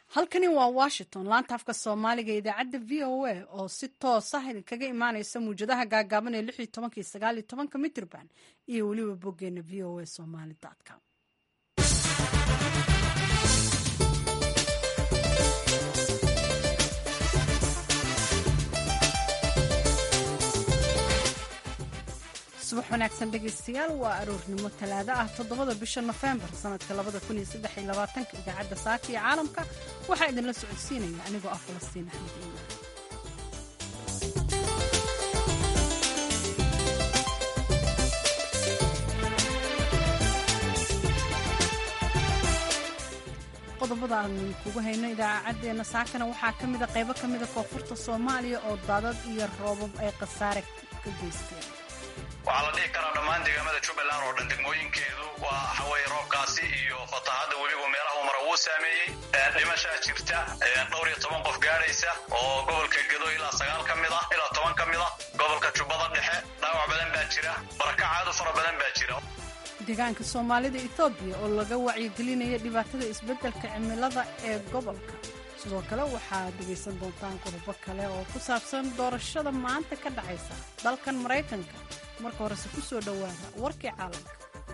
halkani waa washington laanta afka soomaaliga idaacadda v o a oo si toos ah idinkaga imaaneysa muwjadaha gaagaaban ee lix iyo tobanka iyo sagaal iyo tobanka mitrban iyo weliba boggeena v o a somali com subax wanaagsan dhegaystayaal waa aroornimo talaado ah toddobada bisha nofembar sanadka labada kun iyo saddex iyo labaatanka idaacadda saaka iyo caalamka waxaa idinla socodsiinaya anigoo ah falastiin axmed iimaan qodobada aanu kugu hayno idaacaddeenna saakana waxaa ka mida qaybo ka mida koonfurta soomaaliya oo daadad iyo roobab ay khasaare ka geysteen waxaa la dhihi karaa dhammaan deegaamada jubbaland oo dhan degmooyinkeedu waa waxaweye roobkaasi iyo fatahaadda weliba meelaha uu mara wuu saameeyey dhimashaa jirta dhowr iyo toban qof gaadhaysa oo gobolka gedo ilaa sagaal ka mid ah ilaa toban ka mid ah gobolka jubbada dhexe dhaawac badan baa jira barakacaadu fara badan baa jira deegaanka soomaalida etoobiya oo laga wacyigelinaya dhibaatada isbeddelka cimilada ee gobolka sidoo kale waxaad dhegaysan doontaan qodobo kale oo ku saabsan doorashada maanta ka dhacaysa dalkan maraykanka marka horese ku soo dhowaada warkii caalamka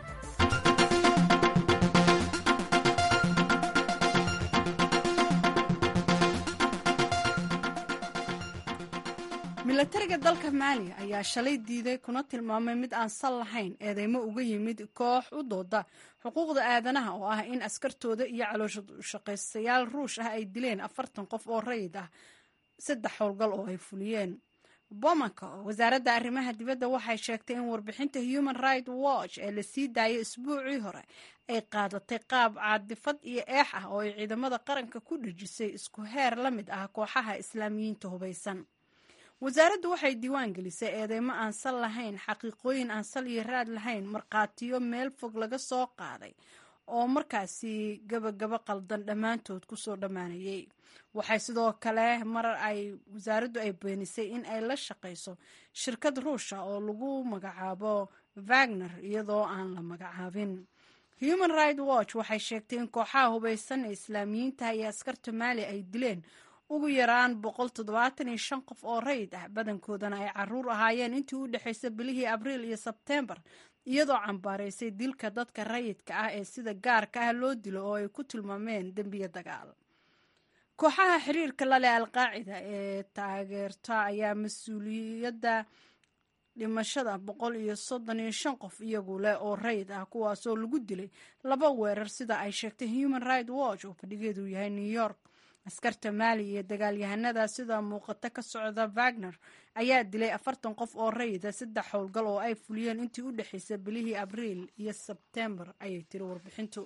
milatariga dalka maaliya ayaa shalay diiday kuna tilmaamay mid aan sal lahayn eedeymo uga yimid koox u dooda xuquuqda aadanaha oo ah in askartooda iyo calooshaqaystayaal ruush ah ay dileen afartan qof oo rayid ah saddex howlgal oo ay fuliyeen bomanka wasaaradda arrimaha dibadda waxay sheegtay in warbixinta human right watch ee lasii daayay isbuucii hore ay qaadatay qaab caadifad iyo eex ah oo ay ciidamada qaranka ku dhejisay isku heer la mid ah kooxaha islaamiyiinta hubaysan wasaaraddu waxay diiwaan gelisay eedeymo aan sal lahayn xaqiiqooyin aan sal iyo raad lahayn markhaatiyo meel fog laga soo qaaday oo markaasi gabagaba qaldan dhammaantood kusoo dhammaanayay waxay sidoo kale mar ay wasaaraddu ay beenisay in ay la shaqayso shirkad ruusha oo lagu magacaabo wagner iyadoo aan la magacaabin human right watch waxay sheegtay in kooxaha hubaysan ee islaamiyiinta iyo askarta maali ay dileen ugu yaraan boqol toddobaatan iyo shan qof oo rayid ah badankoodana ay caruur ahaayeen intii u dhexaysay bilihii abriil iyo sebteembar iyadoo cambaaraysay dilka dadka rayidka ah ee sida gaarka ah loo dilo oo ay ku tilmaameen dembiya dagaal kooxaha xiriirka laleh alqaacida ee taageerta ayaa mas-uuliyadda dhimashada boqol iyo soddon iyo shan qof iyagu leh oo rayid ah kuwaasoo lagu dilay laba weerar sida ay sheegtay human right watch oo fadhigeedu yahay new york askarta maali iyo dagaalyahanada sida muuqato ka socda wagner ayaa dilay afartan qof oo rayida saddex howlgal oo ay fuliyeen intii u dhexaysay bilihii abriil iyo sebtembar ayay tiri warbixintu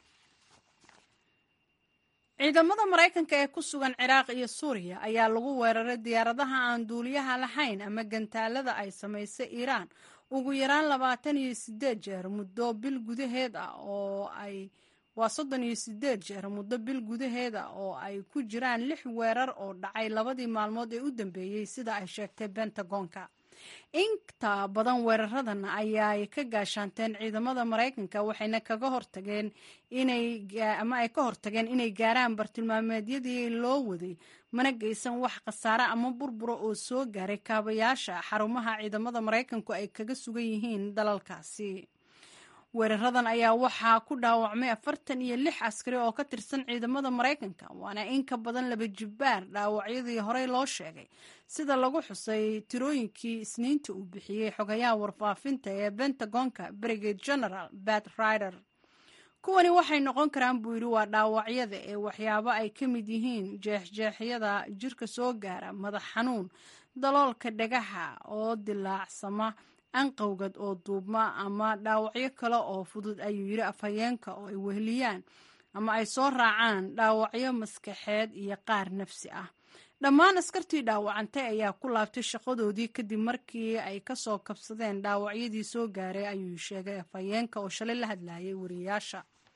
ciidamada maraykanka ee ku sugan ciraaq iyo suuriya ayaa lagu weeraray diyaaradaha aan duuliyaha lahayn ama gantaalada ay samaysay iiraan ugu yaraan labaatan iyo sideed jeer muddo bil gudaheed ah oo ay waa soddon iyo sideed jeer muddo bil gudaheeda oo ay ku jiraan lix weerar oo dhacay labadii maalmood ee u dambeeyey sida ay sheegtay bentagonka inta badan weeraradan ayaay ka gaashaanteen ciidamada maraykanka waxayna kaga hortageen inay ama ay ka hortageen inay gaaraan bartilmaameedyadii loo waday mana geysan wax khasaare ama burbura oo soo gaaray kaabayaasha xarumaha ciidamada maraykanku ay kaga sugan yihiin dalalkaasi weeraradan ayaa waxaa ku dhaawacmay afartan iyo lix askari oo ka tirsan ciidamada maraykanka waana in ka badan laba jibbaar dhaawacyadii horey loo sheegay sida lagu xusay tirooyinkii isniinta uu bixiyey xogayaha warfaafinta ee bentagonka brigade general bat rider kuwani waxay noqon karaan buu yidhi waa dhaawacyada ee waxyaabo ay ka mid yihiin jeexjeexyada jirka soo gaara madax xanuun daloolka dhagaxa oo dilaacsama anqowgad oo duubma ama dhaawacyo kale oo fudud ayuu yidhi afhayeenka oo ay weheliyaan ama ay soo raacaan dhaawacyo maskaxeed iyo qaar nafsi ah dhammaan askartii dhaawacantay ayaa ku laabtay shaqadoodii kadib markii ay kasoo kabsadeen dhaawacyadii soo gaaray ayuu sheegay afhayeenka oo shalay la hadlayay wariyayaasha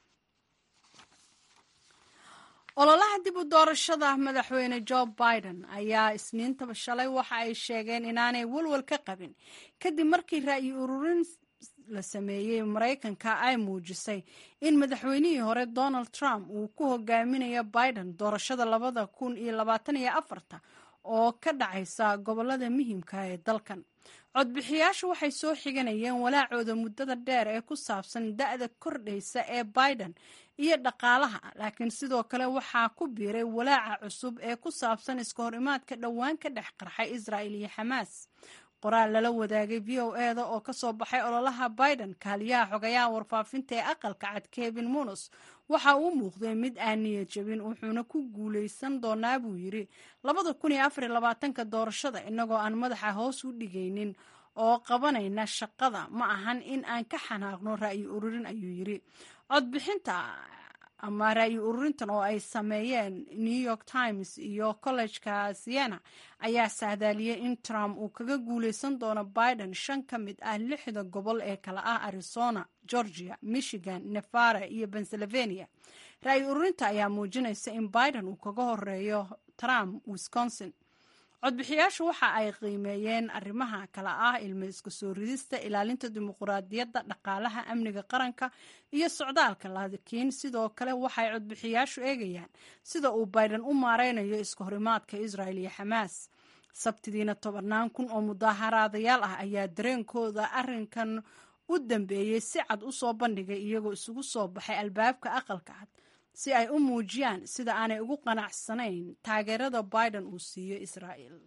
ololaha dib u doorashada madaxweyne joe biden ayaa isniintaba shalay waxa ay sheegeen inaanay walwal ka qabin kadib markii ra'yi ururin la sameeyey maraykanka ay muujisay in madaxweynihii hore donald trump uu ku hogaaminayo biden doorashada labada kun iyo labaatan iyo afarta oo ka dhacaysa gobolada muhiimka ee dalkan codbixiyaashu waxay soo xiganayeen walaacooda muddada dheer ee ku saabsan da-da kordhaysa ee biden iyo dhaqaalaha laakiin sidoo kale waxaa ku biiray walaaca cusub ee ku saabsan iska hor imaadka dhowaan ka dhex qarxay israa'il iyo xamaas qoraal lala wadaagay v o eda oo kasoo baxay ololaha biden kaaliyaha xogayaha warfaafinta ee aqalka cad kevin munos waxa uu muuqday mid aan niyad jabin wuxuuna ku guuleysan doonaa buu yidhi labada kun iyo afar iyo labaatanka doorashada innagoo aan madaxa hoos u dhigaynin oo qabanayna shaqada ma ahan in aan ka xanaaqno ra'yi ururin ayuu yidhi codbixinta ama ra'yi ururintan oo ay sameeyeen new york times iyo kollejka siena ayaa saadaaliyey in trump uu kaga guuleysan doono biden shan ka mid ah lixda gobol ee kale ah arizona georgia michigan nevada iyo pennsylvania ra'yi ururinta ayaa muujinaysa in biden uu kaga horeeyo trump wisconsin codbixiyaashu waxa ay qiimeeyeen arrimaha kale ah ilmo iska soo ridista ilaalinta dimuquraadiyadda dhaqaalaha amniga qaranka iyo socdaalka laakiin sidoo kale waxay codbixiyaashu eegayaan sida uu biden u maareynayo iska horimaadka israel iyo xamaas sabtidiina tobannaan kun oo mudaaharaadayaal ah ayaa dareenkooda arrinkan u dambeeyey si cad u soo bandhigay iyagoo isugu soo baxay albaabka aqalka cad si ay u muujiyaan sida aanay ugu qanacsanayn taageerada biden uu siiyo israa'el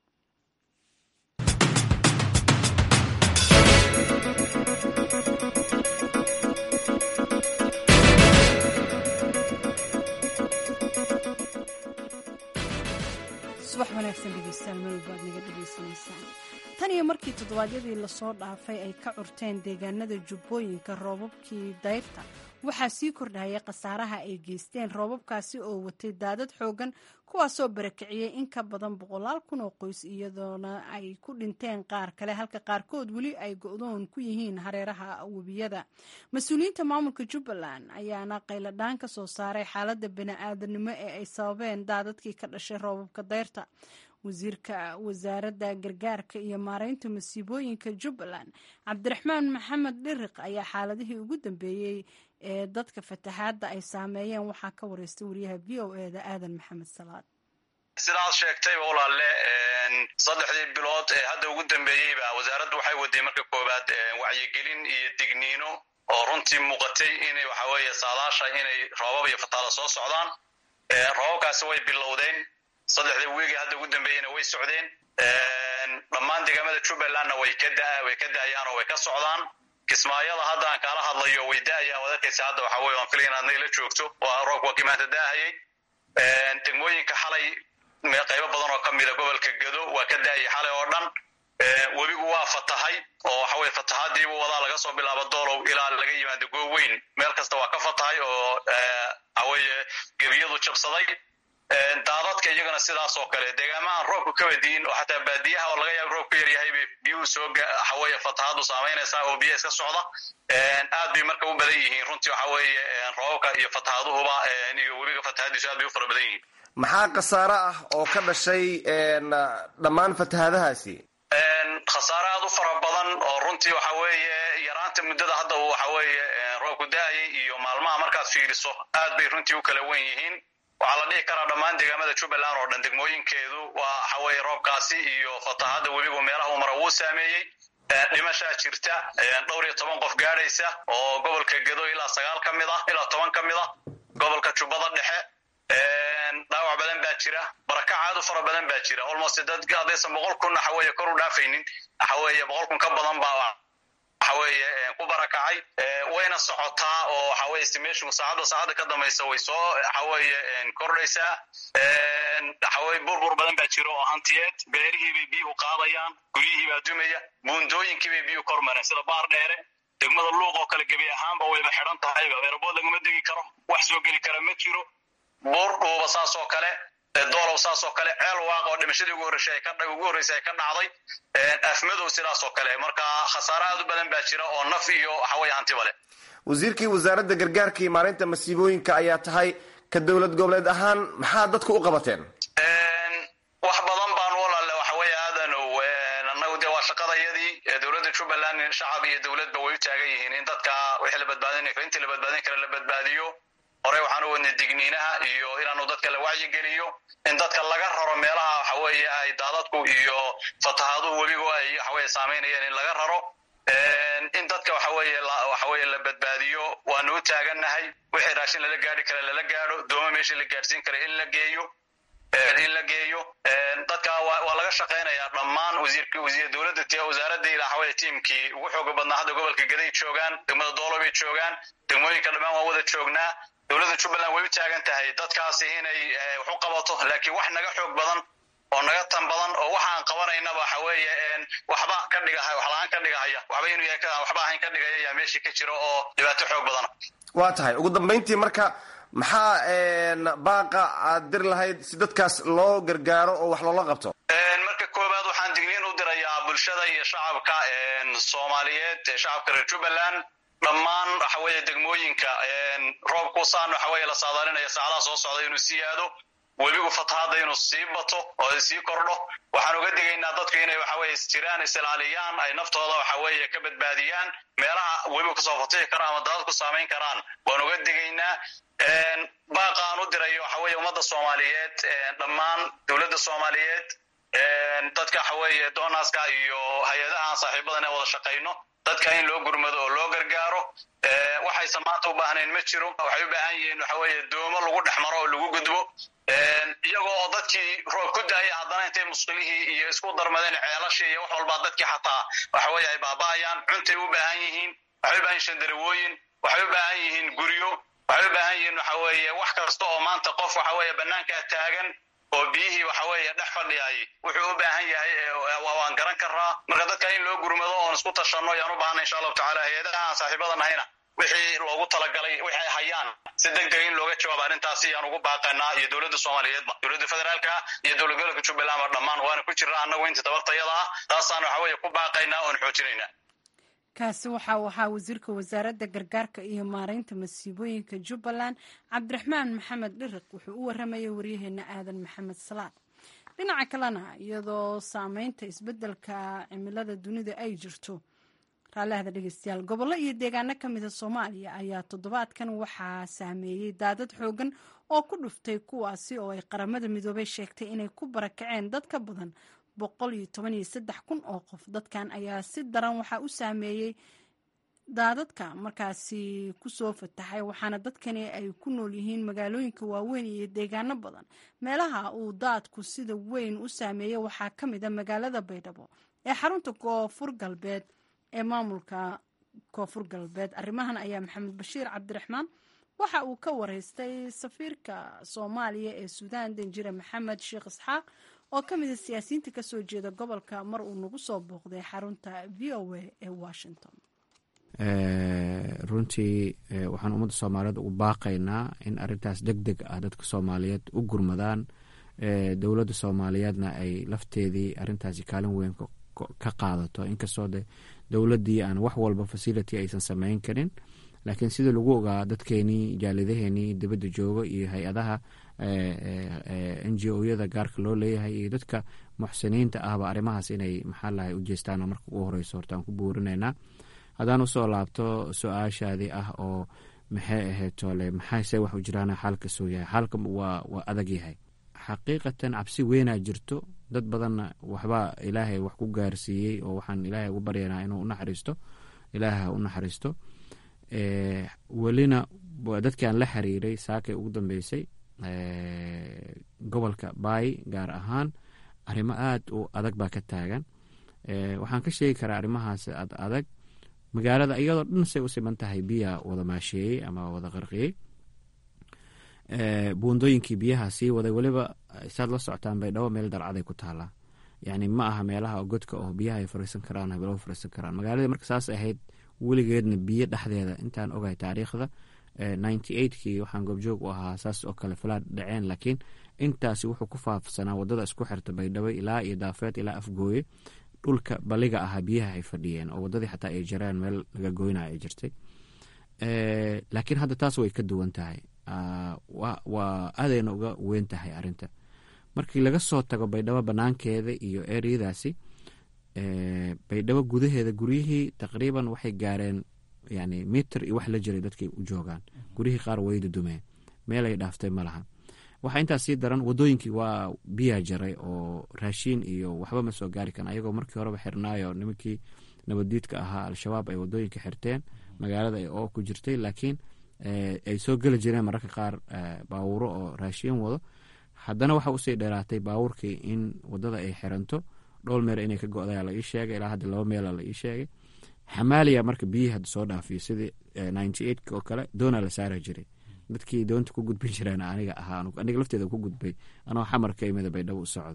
subax wanaagsan dhegeystayaal meel walbaad naga dhegeysanaysaan tan iyo markii toddobaadyadii lasoo dhaafay ay ka curteen deegaanada jubbooyinka roobabkii dayrta waxaa sii kordhayay khasaaraha ay geysteen roobabkaasi oo watay daadad xoogan kuwaasoo barakiciyey in ka badan boqolaal kun oo qoys iyadoona ay ku dhinteen qaar kale halka qaarkood weli ay go-doon ku yihiin hareeraha webiyada mas-uuliyiinta maamulka jubbaland ayaana qayladhaan ka soo saaray xaaladda bani-aadanimo ee ay sababeen daadadkii ka dhashay roobabka dayrta wasiirka wasaaradda gargaarka iyo maareynta masiibooyinka jubbaland cabdiraxmaan maxamed dhiriq ayaa xaaladihii ugu dambeeyey ee dadka fatahaadda ay saameeyeen waxaa ka wareystay wariyaha v o eda aadan maxamed salaad sidaad sheegtayba walaale saddexdii bilood ee hadda ugu dambeeyeyba wasaaraddu waxay waday marka koowaad wacyigelin iyo digniino oo runtii muuqatay inay waxaweeye saadaasha inay roobab iyo fataala soo socdaan roobabkaasi way bilowdeen saddexdii wiigi hadda ugu dambeeyeyna way socdeen dhammaan deegaamada jubbalandna way ka way ka da'ayaan oo way ka socdaan kismaayada hadda aan kaala hadlayo way da'ayaan waad arkaysa hadda waxa weye waan filay inaad nagala joogto waa roobka waa kimaanta da'ahayay degmooyinka xalay qaybo badan oo ka mida gobolka gado waa ka da'ayay xalay oo dhan webigu waa fatahay oo waxa weye fatahaadiibu wadaa laga soo bilaabo doolow ilaa laga yimaado gooweyn meel kasta waa ka fatahay oo waxaweye gebiyadu jabsaday daadadka iyagana sidaas oo kale deegaamahan roobku ka wadiin oo xataa baadiyaha oo laga yaaba roobku yaryahay bay biyuhu soo waxaweye fatahaadu saamaynaysaa oo biyaha iska socda aad bay marka u badan yihiin runtii waxa weeye roobabka iyo fatahaaduhuba iyo webiga fatahadiisu aad bay u fara badan yihiin maxaa khasaare ah oo ka dhashay dhammaan fatahaadahaasi khasaare aad u fara badan oo runtii waxa weeye yaraanta muddada hadda uu waxa weeye roobku da-ayay iyo maalmaha markaad fiiriso aad bay runtii u kala wen yihiin waxaa la dhihi karaa dhammaan deegaamada jubbaland oo dhan degmooyinkeedu waa waxaweye roobkaasi iyo fatahadda webigu meelaha uu mara wuu saameeyey dhimashaa jirta dhowr iyo toban qof gaadhaysa oo gobolka gedo ilaa sagaal ka mid ah ilaa toban ka mid ah gobolka jubbada dhexe dhaawac badan baa jira barakac aad u fara badan baa jira almost dad haddaysan boqol kun waxaweye kor u dhaafaynin waxaweye boqol kun ka badan baa waxaweye ku barakacay wayna socotaa oo waxaweye estimation saacadda saacadda ka dambaysa way soo waxaweye kordhaysaa waxaweye burbur badan baa jira oo hantiyeed beerihii bay biyuhu qaadayaan guryihii baa dumaya buundooyinkii bay biyuhu kor mareen sida baar dheere degmada luuq oo kale gebi ahaanba wayba xidhan tahayba eerabood laguma degi karo wax soo geli kara ma jiro buur dhuuba saas oo kale doolow saas oo kale ceel waaqa oo dhimashadii ugu horreysay ay ka ugu horreysay ay ka dhacday afmadow sidaas oo kale marka khasaare aad u badan baa jira oo naf iyo waxaweye hantiba leh wasiirkii wasaaradda gargaarka iyo maareynta masiibooyinka ayaa tahay ka dowlad goboleed ahaan maxaa dadku u qabateen wax badan baan walaale waxaweye aadanow annagu dee waa shaqadayadii dowladda jubbaland shacab iyo dowladba way u taagan yihiin in dadka wixii la badbaadin intii la badbaadin kara la badbaadiyo horey waxaan u wadnay digniinaha iyo inaanu dadka la wacyigeliyo in dadka laga raro meelaha waxa weeye ay daadadku iyo fatahaduhu webigu ay waxaweye saameynayeen in laga raro in dadka waxa weeye waxa weeye la badbaadiyo waanu u taagannahay wixii raashin lala gaari kara lala gaadho dooma meeshii la gaadhsiin kara in la geeyo in la geeyo dadka waa laga shaqaynayaa dhammaan wasiirk wasiir dowladda t wasaaradii waxaweye tiimkii ugu xooga badnaa hadda gobolka gaday joogaan degmada doolo bay joogaan degmooyinka dhammaan waa wada joognaa dowladda jubbaland way u taagan tahay dadkaasi inay wax u qabato laakiin wax naga xoog badan oo naga tan badan oo waxaan qabanaynaba waxa weeye waxba ka dhigaha wax la-aan ka dhigahaya waxba inuu yahay waxba ahayn ka dhigaya yaa meeshii ka jiro oo dhibaato xoog badana waa tahay ugu dambayntii marka maxaa baaqa aad dir lahayd si dadkaas loo gargaaro oo wax loola qabto marka koowaad waxaan digniin u dirayaa bulshada iyo shacabka soomaaliyeed ee shacabka reer jubbaland dhammaan waxa weeye degmooyinka roobkusaan waxa weeye la saadaalinaya saacadaha soo socda inuu sii aado webigu fatahaadda inuu sii bato oo sii kordho waxaan uga digaynaa dadku inay waxa weye isjiraan isilaaliyaan ay naftooda waxa weeye ka badbaadiyaan meelaha webigu kasoo fatihi karo ama daadad ku saamayn karaan waan uga digaynaa baaqa aan u dirayo waxa weeye ummadda soomaaliyeed dhammaan dowladda soomaaliyeed dadka waxa weeye doonaska iyo hay-adaha aan saaxiibadan ee wada shaqayno dadka in loo gurmado oo loo gargaaro waxaysan maanta u baahnayn ma jiro waxay u baahan yihiin waxa weeye doomo lagu dhex maro oo lagu gudbo iyagoo oo dadkii roob ku daaya haddana intay musqilihii iyo isku darmadeen ceelashii iyo wax walbaa dadkii xataa waxa weeye ay baaba'ayaan cuntay u baahan yihiin waxay u baahan yihin shandarawooyin waxay u baahan yihiin guryo waxay u baahan yihiin waxa weeye wax kasta oo maanta qof waxa weeye bannaankaa taagan oo biyihii waxa weeye dhex fadhiyay wuxuu u baahan yahay waan garan karaa marka dadka in loo gurmado oon isku tashanno yaan u baahana insha allahu tacala hay-adaha aan saaxiibada nahayna wixii loogu talagalay wixi ay hayaan si deg dega in looga jawaabo arrintaasi yaan ugu baaqanaa iyo dowladda soomaaliyeedba dowladda federaalka iyo dowlad gobolka jubbaland oo dhammaan waana ku jirra annagu inta tabartayada ah taasaan waxa weeye ku baaqaynaa oon xoojinaynaa kaasi waxa uu ahaa wasiirka wasaaradda gargaarka iyo maareynta masiibooyinka jubbaland cabdiraxmaan maxamed dhiriq wuxuu u waramayay waryaheena aadan maxamed salaad dhinaca kalena iyadoo saameynta isbeddelka cimilada dunida ay jirto raallahda dhegeystayaal gobollo iyo deegaano ka mida soomaaliya ayaa toddobaadkan waxaa saameeyey daadad xoogan oo ku dhuftay kuwaasi oo ay qaramada midoobay sheegtay inay ku barakaceen dad ka badan boqol iyo toban iyo saddex kun oo qof dadkan ayaa si daran waxaa u saameeyey daadadka markaasi kusoo fataxay waxaana dadkani ay ku nool yihiin magaalooyinka waaweyn iyo deegaano badan meelaha uu daadku sida weyn u saameeyey waxaa ka mid a magaalada baydhabo ee xarunta koonfur galbeed ee maamulka koonfur galbeed arrimahan ayaa maxamed bashiir cabdiraxmaan waxa uu ka wareystay safiirka soomaaliya ee suudaan danjire maxamed sheekh isxaaq oo ka mid a siyaasiyiinta kasoo jeeda gobolka mar uu nagu soo booqday xarunta v o a ee washington runtii waxaan ummadda soomaaliyeed ugu baaqaynaa in arintaas deg deg ah dadka soomaaliyeed u gurmadaan dowladda soomaaliyeedna ay lafteedii arintaasi kaalin weyn ka qaadato inkastoo de dowladdii aan wax walba facility aysan sameyn karin laakiin sida lagu ogaa dadkeenii jaalidaheenii dibadda jooga iyo hay-adaha n g o yada gaarka loo leeyahay iyo dadka muxsiniinta ahba arrimahaas inay maxaa lahay u jeestaan marka ugu horeyso horta aan ku buurinaynaa haddaan usoo laabto su-aashaadii ah oo maxay ahayd toole maxayse wax u jiraan xaalka soo yahay xaalka waa waa adag yahay xaqiiqatan cabsi weynaa jirto dad badanna waxbaa ilaahay wax ku gaarsiiyey oo waxaan ilaahay ugu baryanaa inuu unaxariisto ilaahay ha u naxariisto welina dadkaan la xiriiray saakay ugu dambeysay gobolka baay gaar ahaan arrimo aada u adag baa ka taagan waxaan ka sheegi karaa arrimahaas ad adag magaalada iyadoo dhan say u siman tahay biya wada maasheeyey ama wada qarqiyey buundooyinkii biyaha sii waday weliba saad la socotaan baydhabo meel dalcaday ku taalaa yani ma aha meelaha godka oo biyaha ay fariisan karaan hablo fariisan karaan magaaladii marka saas ahayd weligeedna biyo dhexdeeda intaan ogahay taariikhda ninety eigtkii waxaan goobjoog u ahaa saas oo kale falaad dhaceen laakiin intaasi wuxuu ku faafsanaa wadada isku xirta baydhabo ilaa iyo daafeed ilaa afgooye dhulka baliga ahaa biyaha ay fadhiyeen oo wadadii xataa ay jareen meel laga goynaya ay jirtay laakiin hadda taas way ka duwan tahay waa aadayna uga weyn tahay arinta markii laga soo tago baydhabo banaankeeda iyo eryadaasi baydhabo gudaheeda guryihii taqriiban waxay gaareen yani mitir iyo wax la jiray dadkay u joogaan guryihii qaar way dudumeen meelay dhaaftay ma laha waxaa intaas sii daran wadooyinkii waa biyaa jaray oo raashiin iyo waxba ma soo gaari karan ayagoo markii horeba xirnaayo nimankii nabaddiidka ahaa al-shabaab ay wadooyinka xirteen magaalada ay oo ku jirtay laakiin ay soo geli jireen mararka qaar baawuro oo raashiin wado haddana waxa usii dheeraatay baawurkii in wadada ay xiranto dhowr meer inay ka go-daya la ii sheegay ilaa hadda laba meela la ii sheegay xamaaliya marka biyihii hadda soo dhaafiyo sidii ninety eight oo kale doonaa la saara jiray dadkii doonta ku gudbin jireen aniga ahaa aniga lafteeda ku gudbay anoo xamarka imida baydhabo u socdo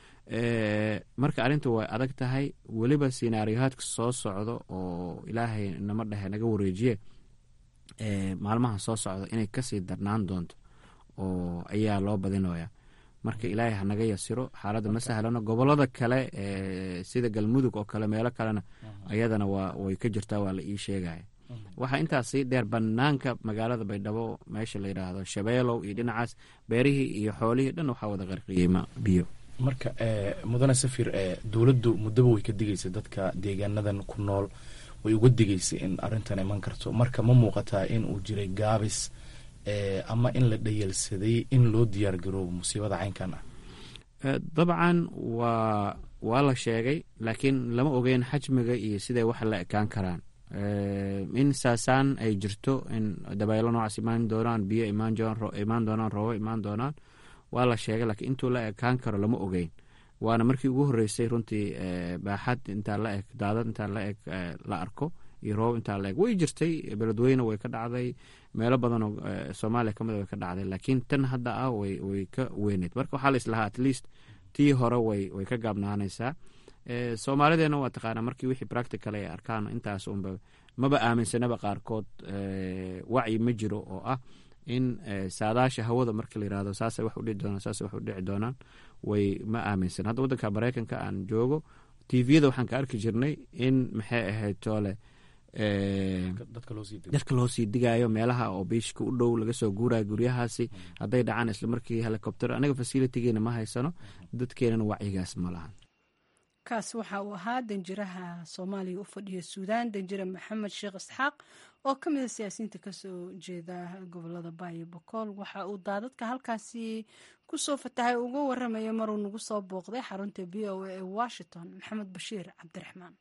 marka arrinta way adag tahay weliba sinaariyohaadka soo socdo oo ilaahay nama dhehe naga wareejiye maalmaha soo socda inay kasii darnaan doonto oo ayaa loo badinaya marka ilaahay hanaga yasiro xaaladda ma sahlano gobolada kale sida galmudug oo kale meelo kalena ayadana way ka jirtaa waa la ii sheegaya waxaa intaas sii dheer banaanka magaalada baydhabo meesha la yidhaahdo shabeelow iyo dhinacaas beerihii iyo xoolihii dhan waxaa wada qarqiyey biyo marka mudane safir dowladdu muddaba way ka digaysa dadka deegaanadan ku nool way uga digaysay in arrintan iman karto marka ma muuqataa in uu jiray gaabis ama in la dhayalsaday in loo diyaar garoobo musiibada caynkan ah dabcan waa waa la sheegay laakiin lama ogeyn xajmiga iyo siday wax la ekaan karaan in saasaan ay jirto in dabaylo noocaas imaan doonaan biyo imaan doonaan roobo imaan doonaan waa la sheegay laakiin intuu la ekaan karo lama ogeyn waana markii ugu horeysay runtii baaxad intaa la eg daadad intaa la eg la arko iyo roob intaa la eg way jirtay beledweyne way ka dhacday meelo badanoo soomaaliya kamid way ka dhacday laakiin tan hadda ah way ka weyneyd marka waxaa la islahaa at least tii hore way ka gaabnaanaysaa soomaalideena waa taqaanaa markii wixii practical ay arkaan intaas unba maba aaminsanaba qaarkood wacyi ma jiro oo ah in saadaasha hawada marka la yirahdo saasay wax udhici doonaan saasay wax u dhici doonaan way ma aaminsan hadda waddanka maraykanka aan joogo tviyada waxaan ka arki jirnay in maxay ahayd toole dadka loo sii digayo meelaha oo biishka u dhow laga soo guurayo guryahaasi hadday dhacaan isla markii helicopter aniga facilitigeena ma haysano dadkeenana wacyigaas ma lahan kaas waxa uu ahaa danjiraha soomaaliya u fadhiya suudaan danjire maxamed sheekh isxaaq oo ka mid a siyaasiyiinta kasoo jeeda gobolada baayo bokool waxa uu daadadka halkaasi kusoo fatahay uga waramaya maruu nagu soo booqday xarunta b o a ee washington maxamed bashiir cabdiraxmaan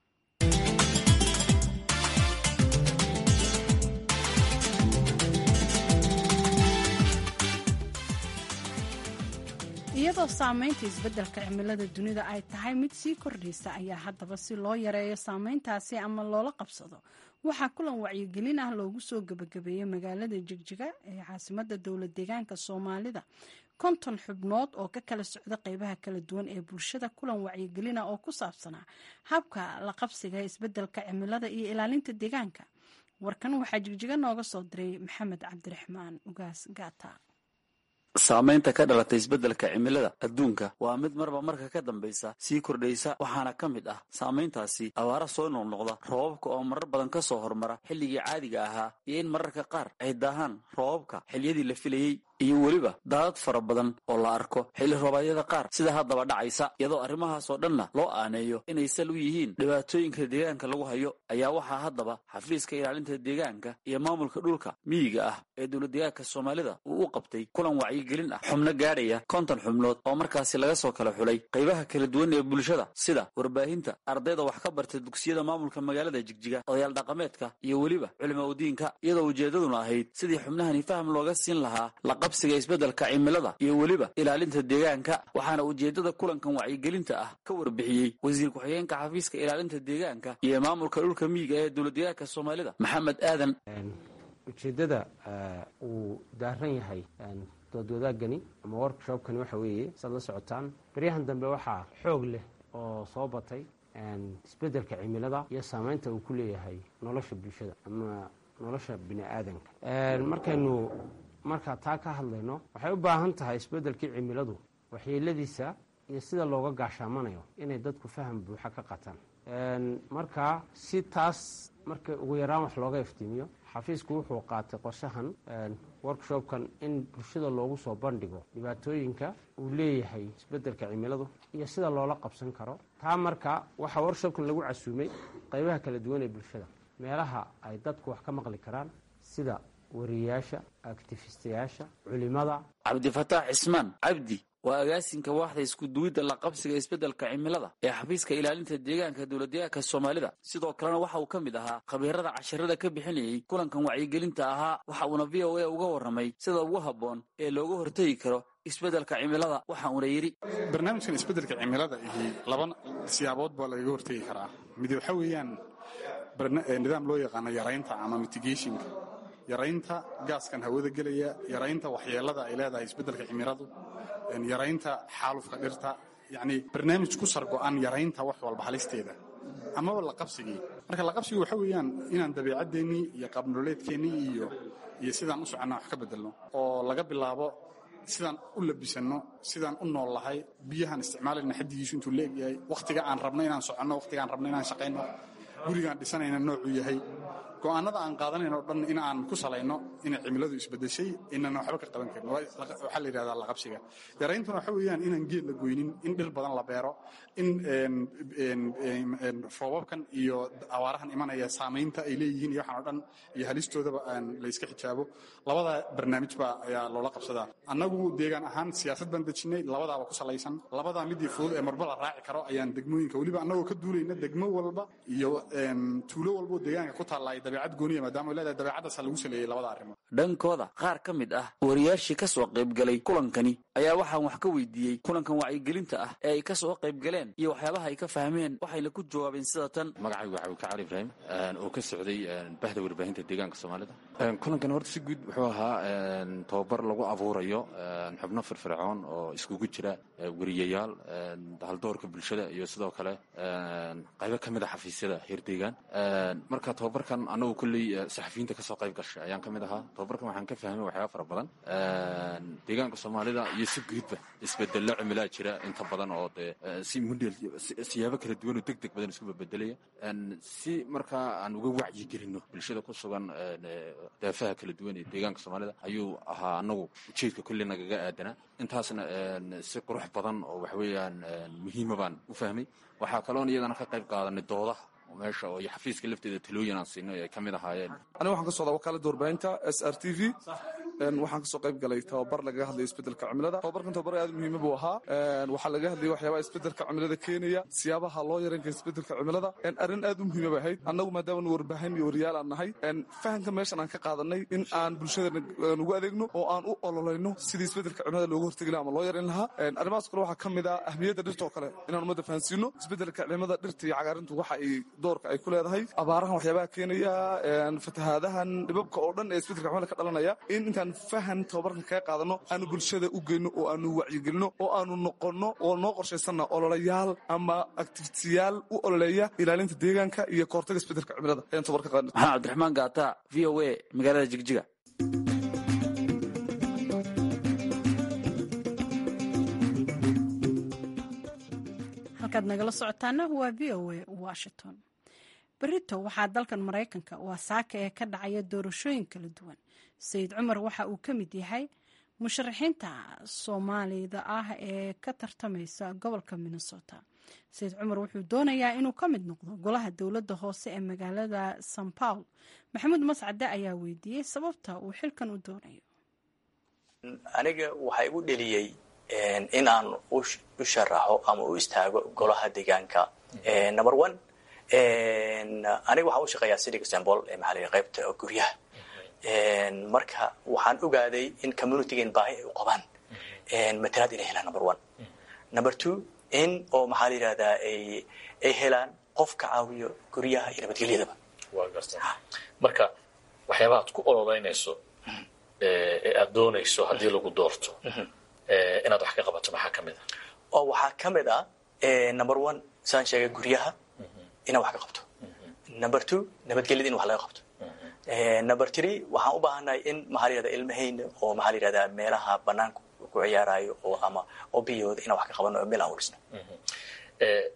iyadoo saameynta isbeddelka cimilada dunida ay tahay mid sii kordhaysa ayaa haddaba si loo yareeyo saameyntaasi ama loola qabsado waxaa kulan wacyigelin ah loogu soo gebagabeeyey magaalada jigjiga ee caasimada dowla deegaanka soomaalida konton xubnood oo ka kala socda qeybaha kala duwan ee bulshada kulan wacyigelina oo ku saabsanaa habka la qabsiga isbeddelka cimilada iyo ilaalinta deegaanka warkan waxaa jigjiga nooga soo diray maxamed cabdiraxmaan ugaas gaata saamaynta ka dhalatay isbeddelka cimilada adduunka waa mid marba marka ka dambaysa sii kordhaysa waxaana ka mid ah saamayntaasi abaara soo noqnoqda roobabka oo marar badan ka soo hormara xilligii caadiga ahaa iyo in mararka qaar ay daahaan roobabka xilliyadii la filayey iyo weliba daadad fara badan oo la arko xilli roobadyada qaar sida haddaba dhacaysa iyadoo arrimahaasoo dhanna loo aaneeyo inay sal u yihiin dhibaatooyinka deegaanka lagu hayo ayaa waxaa haddaba xafiiska ilaalinta deegaanka iyo maamulka dhulka miyiga ah ee dowladdeegaanka soomaalida uu u qabtay kulan wacyigelin ah xubno gaadhaya konton xubnood oo markaasi laga soo kala xulay qaybaha kala duwan ee bulshada sida warbaahinta ardayda wax ka barta dugsiyada maamulka magaalada jigjiga odayaal dhaqameedka iyo weliba culimo udiinka iyadoo ujeeddaduna ahayd sidii xubnahani faham looga siin lahaa qabsiga isbeddelka cimilada iyo weliba ilaalinta deegaanka waxaana ujeeddada kulankan wacyigelinta ah ka warbixiyey wasiir ku-xigeenka xafiiska ilaalinta deegaanka iyo maamulka dhulka miyiga ee dowladdeegaanka soomaalida maxamed aadan ujeeddada uu daaran yahay doodwadaagani ama workshopkani waxa weeye saad la socotaan baryahan dambe waxaa xoog leh oo soo batay isbeddelka cimilada iyo saameynta uu ku leeyahay nolosha bulshada ama nolosha bini aadanka markaynu markaa taa ka hadlayno waxay u baahan tahay isbeddelkii cimiladu waxyeeladiisa iyo sida looga gaashaamanayo inay dadku faham buuxa ka qataan marka si taas marka ugu yaraan wax looga iftiimiyo xafiisku wuxuu qaatay qorshahan workshopkan in bulshada loogu soo bandhigo dhibaatooyinka uu leeyahay isbeddelka cimiladu iyo sida loola qabsan karo taa marka waxaa workshopkan lagu casuumay qaybaha kala duwan ee bulshada meelaha ay dadku wax ka maqli karaan sida wariyayaasha aktifistayaasha culimada cabdifataax cismaan cabdi waa agaasinka waaxda iskuduwidda la qabsiga isbeddelka cimilada ee xafiiska ilaalinta deegaanka dowladdeegaanka soomaalida sidoo kalena waxa uu ka mid ahaa khabiirada casharada ka bixinayay kulankan wacyigelinta ahaa waxa uuna v o a uga warramay sida ugu habboon ee looga hortegi karo isbeddelka cimilada waxa uuna yidhi barnaamijkan isbeddelka cimilada ihi laba siyaabood baa lagaga hortegi karaa mid waxa weeyaan nidaam loo yaqaano yaraynta ama mitigationka yaraynta gaaskan hawada gelaya yaraynta waxyeelada ay leedahay isbeddelka cimiladu yaraynta xaalufka dhirta yacni barnaamij ku sargo-an yaraynta wax walba halisteeda amaba laqabsigii marka laqabsigii waxa weeyaan inaan dabeecaddeenii iyo qaabnololeedkeennii iyo iyo sidaan u soconnaa wax ka beddelno oo laga bilaabo sidaan u labisanno sidaan u nool lahay biyahaan isticmaalayna xaddigiisu intuu la egyahay wakhtiga aan rabno inaan soconno wakhtiga aan rabno inaan shaqayno gurigaan dhisanayna noocuu yahay go'aanada aan qaadanayn oo dhan in aan ku salayno inay cimiladu isbedeshay inaan waxba ka qaban karin waxaa la yidhahdaa laqabsiga yarayntuna waxa weeyaan inaan geed la goynin in dhir badan la beero in roobabkan iyo abaarahan imanaya saamaynta ay leeyihiin iyo waxaan oo dhan iyo halistoodaba aan la iska xijaabo labada barnaamijba ayaa loola qabsadaa annagu deegaan ahaan siyaasad baan dejinay labadaaba ku salaysan labadaa midii fudud ee marba la raaci karo ayaan degmooyinka weliba annagoo ka duulayna degmo walba iyo tuulo walbo deegaanka ku taalla dabeecad gooniya maadaama ay leedahay dabeecaddaasa lagu saleeyey labada arrimood dhankooda qaar ka mid ah wariyaashii ka soo qaybgalay kulankani ayaa waxaan wax ka weydiiyey kulankan wacyigelinta ah ee ay ka soo qaybgaleen iyo waxyaabaha ay ka fahmeen waxayna ku jawaabeen sida tan magacaygu waxaa ka cali ibraahim oo ka socday bahda warbaahinta deegaanka soomaalida kulankan horta si guud wuxuu ahaa tababar lagu abuurayo xubno firfircoon oo iskugu jira wariyayaal haldoorka bulshada iyo sidoo kale qaybo ka mid a xafiisyada heer deegaan marka tababarkan annagu kolley saxafiyiinta kasoo qayb gashay ayaan ka mid ahaa tababarkan waxaan ka fahmay waxyaaba fara badan deegaanka soomaalida iyo si guudba isbedello cimilaa jira inta badan oo dee si mudhel siyaabo kala duwan oo deg deg badan isku bebedelaya si markaa aan uga wacyi gelinno bulshada ku sugan daafaha kala duwan ee deegaanka soomaalida ayuu ahaa annagu ujeedka kolley nagaga aadanaa intaasna si qurux badan oo waxweeyaan muhiima baan u fahmay waxaa kaloon iyadana ka qayb qaadanay doodaha meesha oo iyo xafiiska lafteeda talooyin aan siinay ay ka mid ahaayeen aniga waxaan ka socdaa wakaalada warbaahinta s r t v waxaan kasoo qayb galay tababar lagaga hadlaya isbedelka cimilada tababarkan tababar aad muhiima buu ahaa waxaa laga hadlayay waxyaabaha isbedelka cimilada keenaya siyaabaha loo yaran kara isbedelka cimilada arrin aad u muhiima bay ahayd annagu maadaama warbaahin iyo wariyaal aan nahay fahamka meeshan aan ka qaadanay in aan bulshada ugu adeegno oo aan u ololayno sidii isbedelka cimilada looga hortegi laha ama loo yaran lahaa arrimahaas kale waxaa ka mid ah ahmiyadda dhirta oo kale inaan ummadda fahansiino isbedelka cimilada dhirta iyo cagaarintu waxa ay doorka ay ku leedahay abaarahan waxyaabaha keenaya fatahaadahan dhibabka oo dhan ee isbedelka cimilada ka dhalanaya in intaan fahan tababarkan kaga qaadano aanu bulshada u geyno oo aanu wacyigelino oo aanu noqonno oo noo qorshaysanna ololayaal ama activitiyaal u ololeeya ilaalinta deegaanka iyo kahortaga isbedelka cimilada ayaan tababar ka qaadnay maxamed cabdiraxmaan gaata v o a magaalada jigjiga halkaad nagala socotaana waa v o a washington berito waxaa dalkan maraykanka waa saaka ee ka dhacaya doorashooyin kala duwan sayid cumar waxa uu ka mid yahay musharaxiinta soomaalida ah ee ka tartamaysa gobolka minnesota sayid cumar wuxuu doonayaa inuu ka mid noqdo golaha dowladda hoose ee magaalada san paul maxamuud mascade ayaa weydiiyey sababta uu xilkan u doonayo aniga waxaa igu dheliyey in aan u sharaxo ama u istaago golaha deegaanka number one aniga waxaan u shaqeeyaa cityga sembol ee maxaa la qaybta guryaha marka waxaan ogaaday in communitygan baahi ay u qabaan matalaad inay helaan number one number two in oo maxaa la yidhahdaa ay ay helaan qof ka caawiyo guryaha iyo nabadgelyadaba waa garta marka waxyaabaha ad ku ololeynayso ee aad doonayso haddii lagu doorto inaad wax ka qabato maxaa ka mid a oo waxaa ka mid ah number one saan sheegay guryaha inaan wax ka qabto number two nabadgelyada in wax laga qabto number three waxaan u baahannahay in maxaa la yihahda ilmahayna oo maxaa la yihahdaa meelaha banaanka ku ciyaarayo oo ama oo biyooda inaan wax ka qabano oo meel aan urisno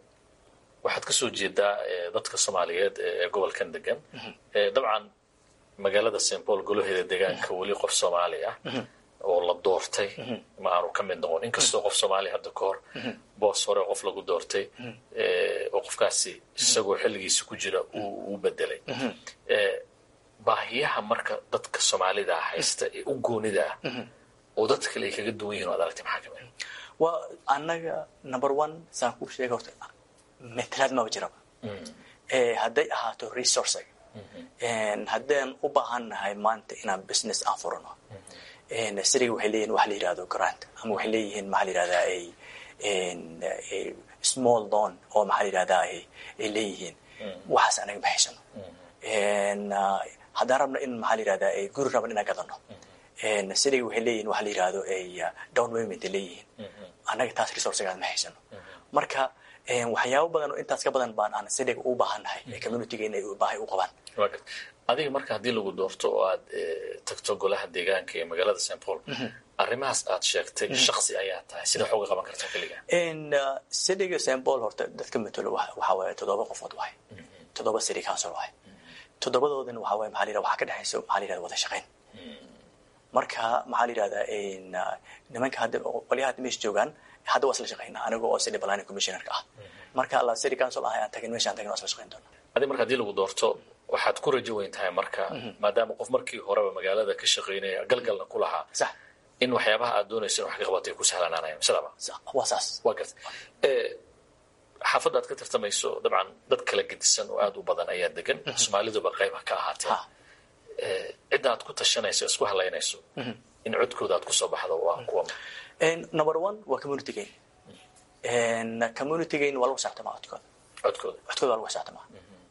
waxaad ka soo jeedaa dadka soomaaliyeed ee gobolkan degan dabcan magaalada st paul golaheeda deegaanka weli qof soomaali ah oo la doortay ma aanu ka mid noqon inkastoo qof soomaali hadda ka hor boos hore qof lagu doortay oo qofkaasi isagoo xilligiisa ku jira uu bedelay baahiyaha marka dadka soomaalida haysta ee u goonida ah oo dadka kale ay kaga duwan yihin o ad aragtay maxaa kamid waa annaga number one saan kuu sheega horta metelaad maba jiraba hadday ahaato resourcega haddaan u baahan nahay maanta inaan business aan furano siriga waxay leeyihin waxa la yihahdo grant ama waxay leeyihiin maxaa la yihahdaa ay small loan oo maxaa la yihahdaa ay leeyihiin waxaas anaga ma haysano haddaan rabno in maxaa la yihahdaa ay guri raban inaan gadano siriga waxay leeyihin waxa la yihahdo ay down payment leeyihiin annaga taas resourcegaas ma haysano marka waxyaabo badan oo intaas ka badan baan aan siriga u baahannahay ee communitygeena ay baahay u qabaan adiga marka haddii lagu doorto oo aad tagto golaha deegaanka ee magaalada st paul arrimahaas aad sheegtay shaksi ayaa tahay sida xooga qaban kartaa keliga cityga st paul horta dadka matalo waxaa waaye toddoba qofood waay toddoba city council waay toddobadoodana waxaa waaye maxaa la yihahda waxaa ka dhexaysa maxaa la yihahda wada shaqayn marka maxaa la yihahdaa nimanka hadda qolyaha hadda meesha joogaan hadda waa isla shaqaynaa aniga oo city planning commissionerka ah marka alla city council ahay aan tagin meesha aan tagin waa isla shaqayn doona adiga marka hadii lagu doorto waxaad ku rajo weyn tahay marka maadaama qof markii horeba magaalada ka shaqaynaya galgalna ku lahaa in waxyaabaha aad doonayso in wax ka qabato ay ku sahlanaanayaan sidaba waa saas waa garta xaafadda aad ka tartamayso dabcan dad kala gedisan oo aad u badan ayaa degan soomaaliduba qayba ka ahaatee cidda aad ku tashanayso isku halaynayso in codkooda aad kusoo baxdo waa kuwa number one waa communitygeyn communitygeyn waa lagu saabtamaa codkooda codkooda codkooda waa lagu saabtamaa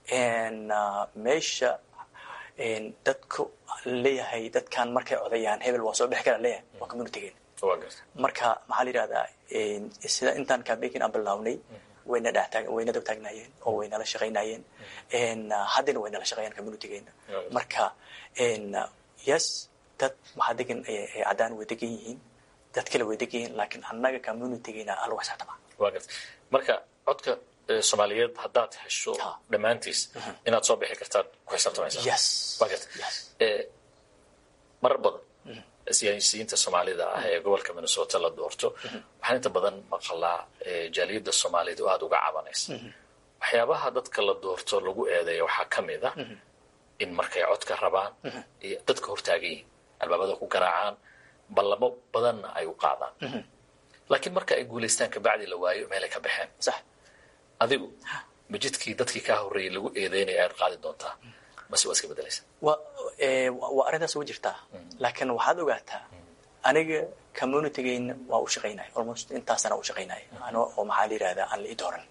meesha dadku leeyahay dadkan markay codayaan hebel waa soo bixi kara leeyahay waa communitygeyn marka maxaa la yihahdaa sida intaan campaignkin aan bilawnay wayna dhextaag wayna dab taagnaayeen oo waynala shaqaynayeen haddana waynala shaqeeyaan communitygeena marka yes dad maxaa degan caddaan way degan yihiin dad kale way degan yihiin laakiin annaga communitygeena aa lagu xisaabtamaa waa garta marka codka soomaaliyeed haddaad hesho dhammaantiis inaad soo bixi kartaad ku xisaabtamaysaa yes waa garta marar badan siyaasiyiinta soomaalida ah ee gobolka minnesota la doorto waxaan inta badan maqalaa jaaliyadda soomaaliyed oo aada uga cabanaysa waxyaabaha dadka la doorto lagu eedeeya waxaa ka mid a in markay codka rabaan iyo dadka hortaagan yihin albaabada ku garaacaan ballamo badanna ay u qaadaan laakiin marka ay guulaystaan kabacdi la waayo meelay ka baxeen sax adigu majidkii dadkii kaa horreeyey lagu eedeynaya ayaad qaadi doontaa mase waa iska bedelaysa wa waa arrintaas uga jirtaa laakiin waxaad ogaataa aniga communitygeyna waa u shaqaynaya almost intaasana u shaqaynaya ano oo maxaa la yihahdaa aan la ii dooran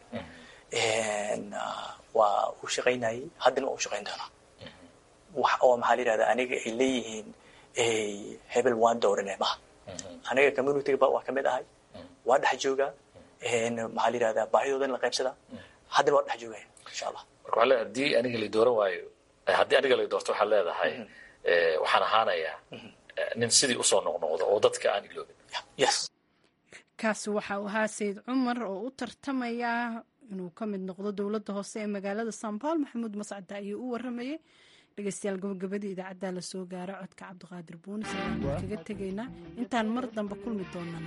waa u shaqaynayay haddana waa u shaqayn doonaa wax oo maxaa la yihahdaa aniga ay leeyihiin hebel waan doorane maha aniga communityga waa kamid ahay waa dhex joogaa maxaa la yihahdaa baahidoodan la qaybsadaa haddana waa dhex joogaya insha allah marka waxaa leedahay haddii aniga la dooran waayo haddii aniga la doorto waxaad leedahay waxaan ahaanayaa nin sidii usoo noqnoqdo oo dadka aan iloobin yes kaasi waxa uu ahaa sayid cumar oo u tartamaya inuu ka mid noqdo dowladda hoose ee magaalada san paul maxamuud mascada ayuu u waramayay dhegeystayaal gabagabadii idaacaddaa la soo gaara codka cabdiqaadir buunis ayaan kaga tegaynaa intaan mar dambe kulmi doonana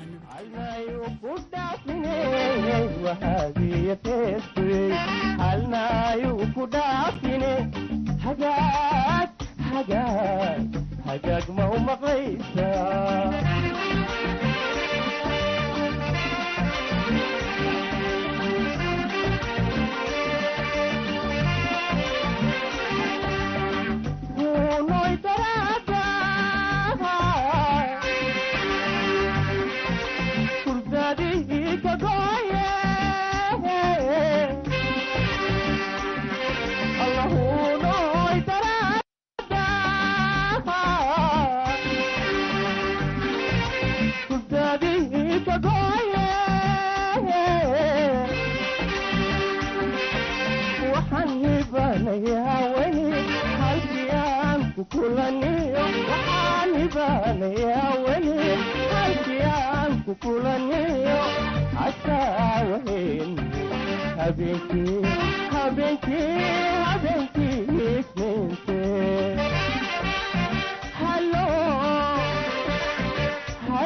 hagaag ma u maqlaysaa habeenkii habeenkii